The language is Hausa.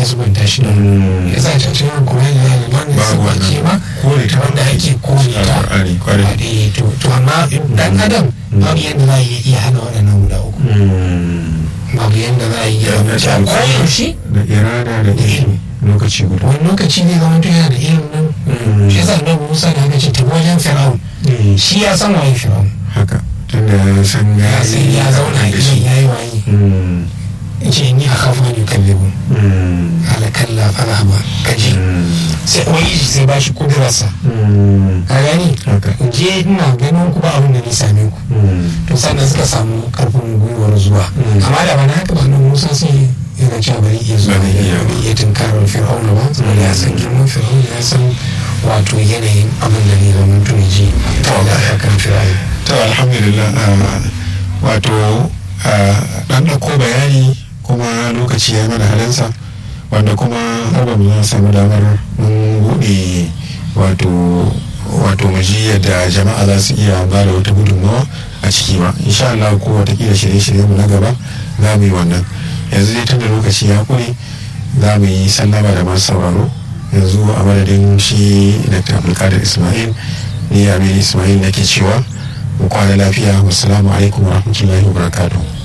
zubanta shi da ya sa ta cikin alkur'ani ya ga wannan sifa ce ma wanda ake kore ta to amma dan adam babu yadda za a iya hana waɗannan guda uku babu yadda za a iya zama koyaushe da irada da ilimi lokaci guda wani lokaci ne zama to yana da ilimin shi yasa annabi Musa da aka ce ta wajen Fir'aun shi ya san waye Fir'aun haka tunda ya san ya san ya zauna a gidan yayi waye ce ni a kafa ne kallibun ala kalla fara ba kaji sai ubangiji sai ba shi kudurarsa a gani je ina ganin ku ba abin da ni same ku to sannan suka samu karfin gwiwar zuwa amma da bana haka ba nan musa sai yana cewa bari iya zuwa bari iya tunkarar fir'auna ba saboda ya san girman fir'auna ya san wato yanayin abin da ne zaman tuni ji da kan fir'auna to alhamdulillah wato dan ko bayani kuma lokaci ya mana halinsa wanda kuma har ba mu samu damar mun buɗe wato wato maji yadda jama'a za su iya ba da wata gudunmawa a ciki ba insha Allah ko watakila shirye-shirye mu na gaba za mu yi wannan yanzu dai tun da lokaci ya kure za mu yi sallama da masu sauraro yanzu a madadin shi dr abdulkadir ismail ni amir ismail nake cewa mu kwana lafiya wassalamu alaikum wa rahmatullahi wa barakatuh